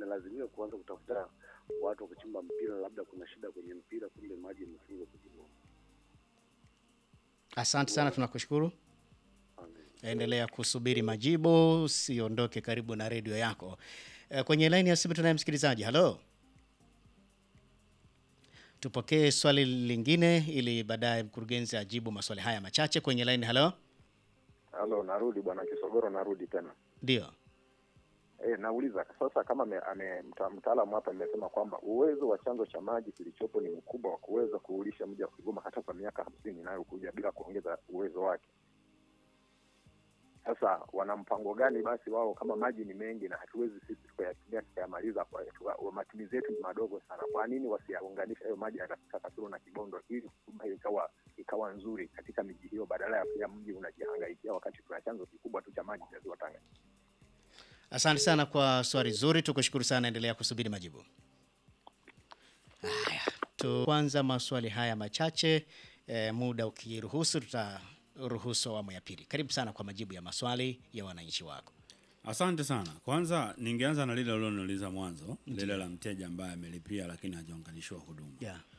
inalazimika kuanza kutafuta watu wa kuchimba mpira, labda kuna shida kwenye mpira, kumbe maji yamefungwa kwenye bomba. Asante sana, tunakushukuru. Endelea kusubiri majibu, usiondoke karibu na redio yako. Eh, Kwenye laini ya simu tunaye msikilizaji. Halo, tupokee swali lingine ili baadaye mkurugenzi ajibu maswali haya machache kwenye laini. Halo, Halo, narudi bwana Kisogoro, narudi tena. ndio. E, nauliza sasa kama ame, ame, mta, mtaalamu hapa amesema kwamba uwezo wa chanzo cha maji kilichopo ni mkubwa wa kuweza kuulisha mji wa Kigoma hata kwa miaka hamsini inayokuja bila kuongeza uwezo wake. Sasa wana mpango gani basi wao, kama maji ni mengi na hatuwezi sisi tukayatumia tukayamaliza, kwa kwa- matumizi yetu ni madogo sana, kwa nini wasiyaunganisha hayo maji yakafika Kasulu na Kibondo ili huduma hiyo ikawa ikawa nzuri katika miji hiyo, badala ya kila mji unajihangaikia wakati tuna chanzo kikubwa tu cha maji cha ziwa Tanganyika. Asante sana kwa swali zuri, tukushukuru sana. Endelea kusubiri majibu haya. Tu kwanza maswali haya machache eh, muda ukiruhusu, tutaruhusu awamu ya pili. Karibu sana kwa majibu ya maswali ya wananchi wako. Asante sana. Kwanza ningeanza na lile uliloniuliza mwanzo, lile la mteja ambaye amelipia lakini hajaunganishiwa huduma. Yeah.